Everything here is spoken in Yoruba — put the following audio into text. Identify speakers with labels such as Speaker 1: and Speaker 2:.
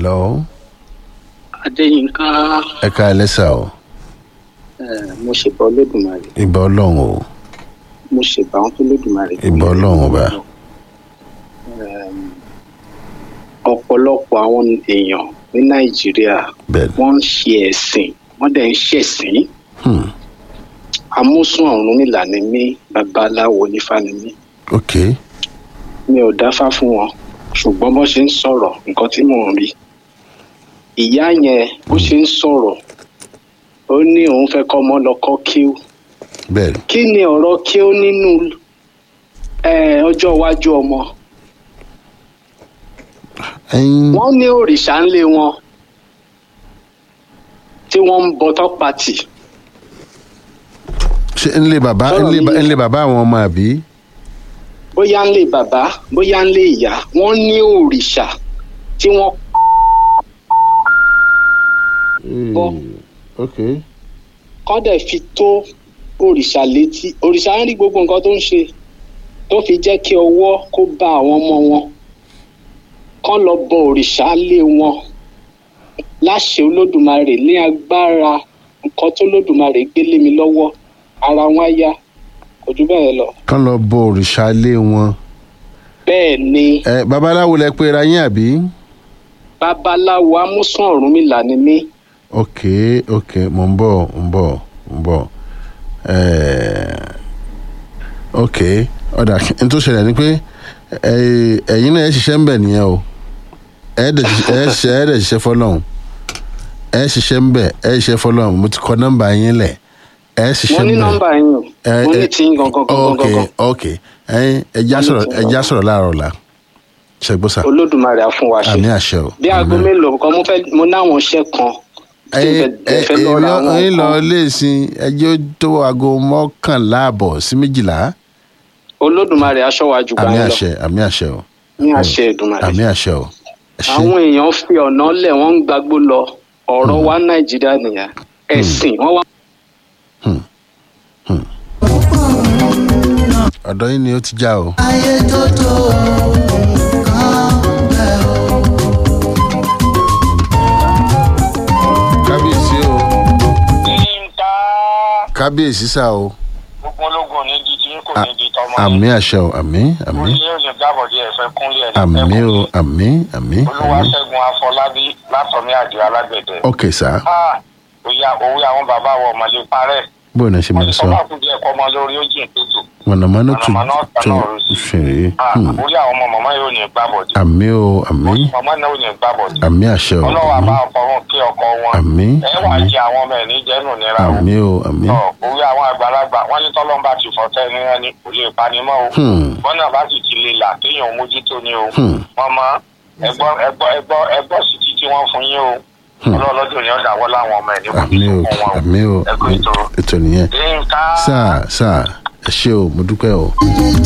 Speaker 1: hello
Speaker 2: adéyínká
Speaker 1: ẹ ká ẹ lẹ́sà o
Speaker 2: eh, mo ṣèbà olódùmarè
Speaker 1: ìbà ọlọ́run o
Speaker 2: mo ṣèbà àwọn tó lódùmarè.
Speaker 1: ìbà ọlọ́run ọba
Speaker 2: Em, ọ̀pọ̀lọpọ̀ àwọn èèyàn ní nàìjíríà
Speaker 1: bẹ́ẹ̀ ni
Speaker 2: wọ́n ń ṣe ẹ̀sìn wọ́n dẹ̀ ń ṣẹ̀sìn
Speaker 1: hmm.
Speaker 2: amúsùn ọ̀run nílànà mi babaláwo nífà ni mí
Speaker 1: ok
Speaker 2: mi ò dáfá fún wọn ṣùgbọ́n bó ṣe ń sọ̀rọ̀ nǹkan tí mò ń rí ìyá yẹn bó ṣe ń sọ̀rọ̀ ó ní òun fẹ́ kọ́ ọmọ lọ kọ́ kíú
Speaker 1: bẹ́ẹ̀ ni
Speaker 2: kí ni ọ̀rọ̀ kíú nínú eh, ọjọ́ iwájú ọmọ
Speaker 1: ẹyin
Speaker 2: wọ́n ní òrìṣà ńlé wọn tí wọ́n ń bọtọ́ pàtì
Speaker 1: ṣe ńlẹ bàbá
Speaker 2: Sọ̀rọ̀
Speaker 1: ńlẹ ba-
Speaker 2: mi-
Speaker 1: ńlẹ bàbá àwọn ọmọ àbí
Speaker 2: bóyá ńlé bàbá bóyá ńlé ìyá wọ́n ní òrìṣà tí wọ́n Bọ́.
Speaker 1: ok
Speaker 2: kọ́ dẹ̀ fi tó òrìṣà létí òrìṣà ń rí gbogbo nǹkan tó ń ṣe tó fi jẹ́ kí ọwọ́ kó bá àwọn ọmọ wọn kọ́ lọ bọ òrìṣà lé wọn láṣẹ olódùmarè ní agbára nǹkan tó lódùmarè gbélé mi lọ́wọ́ ara wọn á yá kò jù bẹ́ẹ̀ lọ.
Speaker 1: kán lọ bọ òrìṣà ilé wọn
Speaker 2: bẹ́ẹ̀ ni
Speaker 1: ẹ babaláwo lẹ pé ra yín àbí
Speaker 2: babaláwo amúsùn ọ̀rúnmìlà ni mí
Speaker 1: ok ok mo ń bọ̀ ń bọ̀ ń bọ̀ ẹẹ ok ọ̀dà n tó ṣẹlẹ̀ ni pé ẹ- ẹ̀yin náà ẹ ṣiṣẹ́ ń bẹ̀ nìyẹn o ẹ dẹ̀ ṣiṣẹ́ ẹ ṣiṣẹ́ ẹ dẹ̀ ṣiṣẹ́ fọlọ́hún ẹ ṣiṣẹ́ ń bẹ̀ ẹ ṣiṣẹ́ fọlọ́hún mo ti kọ nọ́mbà yín lẹ̀ ẹ
Speaker 2: mo
Speaker 1: ṣiṣẹ́ ń
Speaker 2: ní
Speaker 1: bẹ̀
Speaker 2: nọ́mbà yín o
Speaker 1: ẹ-
Speaker 2: mo ní
Speaker 1: ẹ-
Speaker 2: tí ń gangan gangan
Speaker 1: ok
Speaker 2: gangan
Speaker 1: ok ẹyin ẹja
Speaker 2: Wọ́n ní
Speaker 1: sọ̀rọ̀
Speaker 2: tí ń
Speaker 1: ẹja
Speaker 2: gangan.
Speaker 1: sọ̀rọ̀ láàárọ̀ la ṣẹgbọ́sà
Speaker 2: olódùmarè á fún wa ṣe
Speaker 1: àmì àṣẹ o
Speaker 2: bí aago
Speaker 1: àmì.
Speaker 2: mélòó kan mo fẹ́ mo náwọn iṣẹ́ kan tí mo fẹ́- fẹ́ lọ ra àwọn
Speaker 1: ẹyin lọ
Speaker 2: nǹkan
Speaker 1: léèsìn ẹjọ́ tó aago mọ́kànlá àbọ̀ sí méjìlá
Speaker 2: olódùmarè aṣọ wa jù
Speaker 1: àmì
Speaker 2: báyìí lọ
Speaker 1: àṣẹ àmì àṣẹ o
Speaker 2: ní àṣẹ ìdùmarè
Speaker 1: àmì àṣẹ o ẹ ṣé.
Speaker 2: àwọn èèyàn fi ọ̀nà lẹ̀ wọ́n ń gbagbó lọ ọ̀rọ̀ wa nàìjíríà nìyẹn ẹ̀sìn wọ́n wá
Speaker 1: ọ̀dọ́ yín ni ó ti já o.
Speaker 3: ayé tó tó nǹkan bẹ́ẹ̀ o.
Speaker 1: kábíyèsí o
Speaker 4: yínká
Speaker 1: kábíyèsí sá o
Speaker 4: gbogbo ológun ní di tí kò ní di tọmọ
Speaker 1: àmì àṣẹ o àmì àmì
Speaker 4: orí yóò lè gbàbọdé ẹfẹ kúnlẹ ẹni
Speaker 1: àmì
Speaker 4: ẹkún
Speaker 1: o àmì àmì àmì
Speaker 4: olúwaṣẹgun afọlábí látọmí àdìo alágbẹdẹ
Speaker 1: ok sá
Speaker 4: Ah, òye òwe àwọn bàbá wa ọmọlé parẹ
Speaker 1: bó ni ẹ ṣe
Speaker 4: wọn
Speaker 1: máa
Speaker 4: ti
Speaker 1: sọ
Speaker 4: sọ máa kú díẹ kọ ọmọ lórí ó jìn tútù
Speaker 1: mọ̀nàmọ́ná tún
Speaker 4: Mọ̀nàmọ́ná ọ̀tá
Speaker 1: tún
Speaker 4: náà rú sí.
Speaker 1: fèrè
Speaker 4: Ah, orí àwọn ọmọ màmá yóò ní gbàbọdé
Speaker 1: àmì o àmì
Speaker 4: màmá náà ò ní gbàbọdé
Speaker 1: àmì àṣẹ o
Speaker 4: ọlọ́wọ́
Speaker 1: àmì
Speaker 4: àbá ọkọ̀ọ̀run kí ọkọ wọn
Speaker 1: àmì
Speaker 4: ẹ wà
Speaker 1: àmì
Speaker 4: jẹ àwọn ọmọ ẹ̀ ní jẹ́nu nira o
Speaker 1: àmì o àmì
Speaker 4: Tọ́, òwe àwọn àgbàlagbà wọn ní tọ́lọ́mbà ti fọ́tẹ́ ní ẹni kò lè panimọ́ o
Speaker 1: Hmm.
Speaker 4: bọ́nà bá sì ti lè là kéèyàn mójútó ni o
Speaker 1: Hmm.
Speaker 4: wọ́n mọ ẹgbọ́ ẹgbọ́ ẹgbọ́ ẹgbọ́ sí ti tí wọ́n fún yín o
Speaker 1: Hmm.
Speaker 4: ọlọ́ọ̀lọ́dún ni ó dàwọ́ láwọn ọmọ ẹ̀ ní
Speaker 1: àmì o
Speaker 4: mójútó fún wọn
Speaker 1: àmì o
Speaker 4: ẹ̀kọ́ ètò
Speaker 1: ètò nìyẹn
Speaker 4: nǹka
Speaker 1: sáà sáà ẹ ṣé o mo dúpẹ́ o.